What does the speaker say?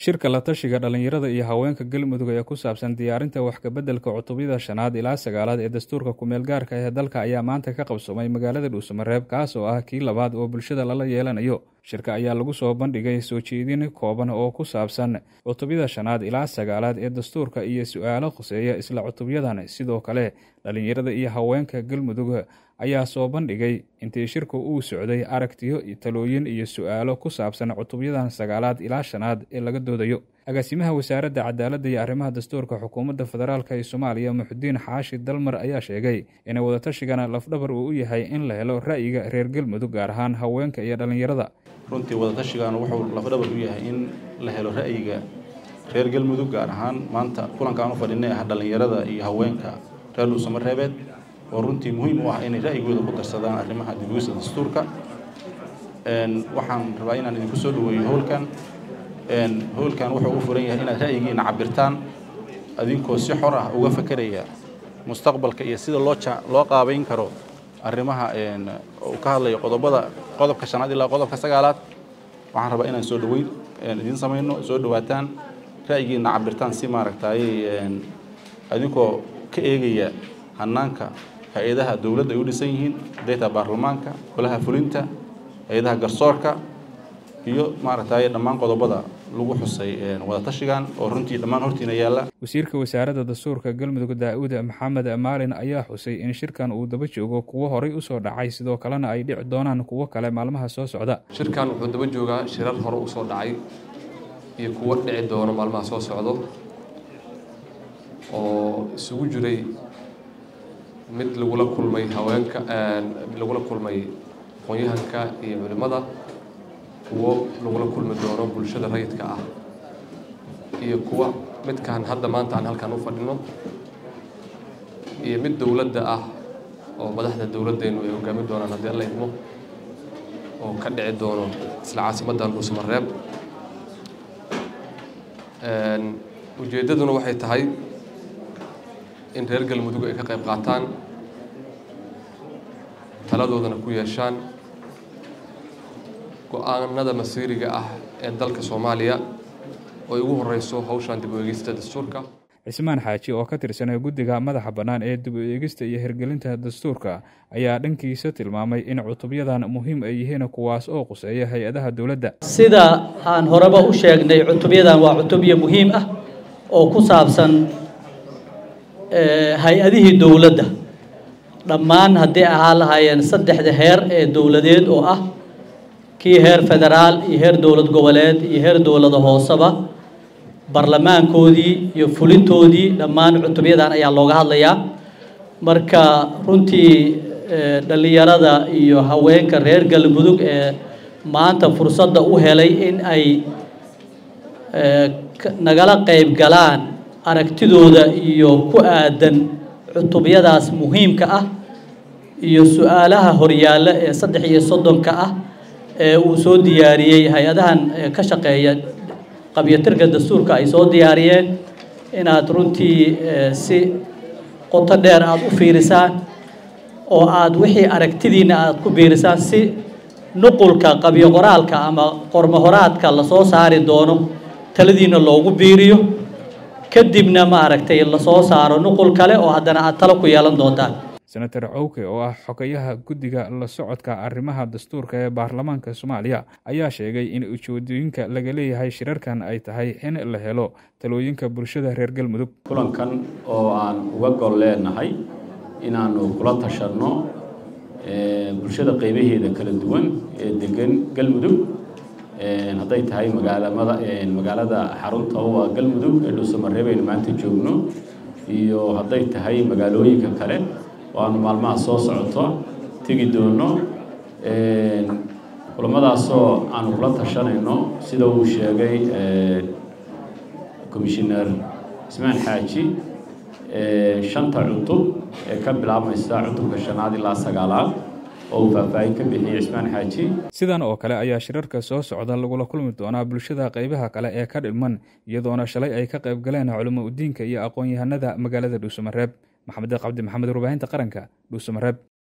shirka la tashiga dhallinyarada iyo haweenka galmudug ee ku saabsan diyaarinta wax kabeddelka cutubyada shanaad ilaa sagaalaad ee dastuurka kumeel gaarka ee dalka ayaa maanta ka qabsoomay magaalada dhuusamareeb kaas oo ah kii labaad oo bulshada lala yeelanayo shirka ayaa lagu soo bandhigay soo jeedin kooban oo ku saabsan cutubyada shanaad ilaa sagaalaad ee dastuurka iyo su-aalo khuseeya isla cutubyadan sidoo kale dhallinyarada iyo haweenka galmudug ayaa soo bandhigay intii shirku uu socday aragtiyo talooyin iyo su-aalo ku saabsan cutubyadan sagaalaad ilaa shanaad ee laga doodayo agaasimaha wasaaradda cadaaladda iyo arrimaha dastuurka xukuumadda federaalk ee soomaaliya muxudiin xaashi dalmar ayaa sheegay in wadatashigan lafdhabar uu u yahay in la helo ra'yiga reer galmudug gaar ahaan haweenka iyo dhallinyarada runtii wadatashigan wuxuu lafdhabar u yahay in la helo ra'yiga reer galmudug gaar ahaan maanta kulankaan u fadhinay ah dhallinyarada iyo haweenka reer dhuusamareebeed oo runtii muhiim u ah inay ra'yigooda ku darsadaan arrimaha dibwisa dastuurka waxaan rabaa inaan idinku soo dhaweeyo howlkan howlkan wuxuu u furan yahay inaad ra'yigiina cabirtaan adinkoo si xor ah uga fakeraya mustaqbalka iyo sida loo loo qaabayn karo arrimaha uu ka hadlayo qodobada qodobka shanaad ilaa qodobka sagaalaad waxaan rabaa inaan soo dhaweyn idiin samayno soo dhawaataan ra'yigiina cabirtaan si maaragtay adinkoo ka eegaya hanaanka hay-adaha dowladda ay u dhisan yihiin data baarlamaanka golaha fulinta hay-adaha garsoorka iyo maaragtay dhammaan qodobada lagu xusay wadatashigan oo runtii dhammaan hortiina yaalla wasiirka wasaaradda dastuurka galmudug daa-uud maxamed maalin ayaa xusay in shirkan uu daba joogo kuwo horay usoo dhacay sidoo kalena ay dhici doonaan kuwo kale maalmaha soo socda shirkan wuxuu daba joogaa shirar hore usoo dhacay iyo kuwo dhici doono maalmaha soo socdo oo isugu jiray mid lagula kulmay haweenka mid lagula kulmay aqoon-yahanka iyo culimmada kuwo lagula kulmi doono bulshada rayidka ah iyo kuwa midkaan hadda maanta aan halkaan u fadhino iyo mid dowladda ah oo madaxda dowladdeennu ay hogaamin doonaan haddii alla idmo oo ka dhici doono isla caasimaddan dhuusamareeb ujeeddaduna waxay tahay in reer galmudug ay ka qayb qaataan taladoodana ku yeeshaan go-aanada masiiriga ah ee dalka soomaaliya oo ay ugu horeyso hawshan dib u eegista dastuurka cismaan xaaji oo ka tirsan guddiga madaxa bannaan ee dib u eegista iyo hirgelinta dastuurka ayaa dhankiisa tilmaamay in cutubyadan muhiim ay yihiin kuwaas oo quseeya hay-adaha dowladda sida aan horeba u sheegnay cutubyadan waa cutubyo muhiim ah oo ku saabsan hay-adihii dowladda dhammaan haddii ahaa lahaayeen saddexda heer ee dowladeed oo ah kii heer federaal iyo heer dowlad goboleed iyo heer dowlada hooseba barlamaankoodii iyo fulintoodii dhammaan cutubyadan ayaa looga hadlayaa marka runtii dhallinyarada iyo haweenka reer galmudug ee maanta fursadda u helay in ay nagala qayb galaan aragtidooda iyo ku aadan cutubyadaas muhiimka ah iyo su-aalaha horyaalla ee saddex iyo soddonka ah ee uu soo diyaariyey hay-adahan ka shaqeeya qabyatirka dastuurka ay soo diyaariyeen inaad runtii si qoto dheer aada u fiirisaan oo aada wixii aragtidiina aada ku biirisaan si nuqulka qabyo qoraalka ama qormohoraadka lasoo saari doono taladiina loogu biiriyo kadibna maaragtay lasoo saaro nuqul kale oo haddana aad talo ku yeelan doontaan senator cowke oo ah xogayaha guddiga la socodka arrimaha dastuurka ee baarlamaanka soomaaliya ayaa sheegay in ujeedooyinka laga leeyahay shirarkan ay tahay in la helo talooyinka bulshada reer galmudug kulankan oo aan uga gol leenahay inaanu kula tashanno bulshada qeybaheeda kala duwan ee degan galmudug hadday tahay magaalamada magaalada xarunta waa galmudug ee dhuusamareeb aynu maanta joogno iyo hadday tahay magaalooyinka kale oo aanu maalmaha soo socoto tegi doono kulamadaasoo aanu kula tashanayno sida uu sheegay commissioner ismaan xaaji shanta cutub ee ka bilaabmaysa cutubka shanaad ilaa sagaalaad oo uu faahfaahin ka bixiyey cismaan xaaji sidan oo kale ayaa shirarka soo socda lagula kulmi doonaa bulshada qaybaha kale ee ka dhilman iyadoona shalay ay ka qayb galeen culimo udiinka iyo aqoon-yahanada magaalada dhuusamareeb maxamed cabdi maxamed warbaahinta qaranka dhuusamareeb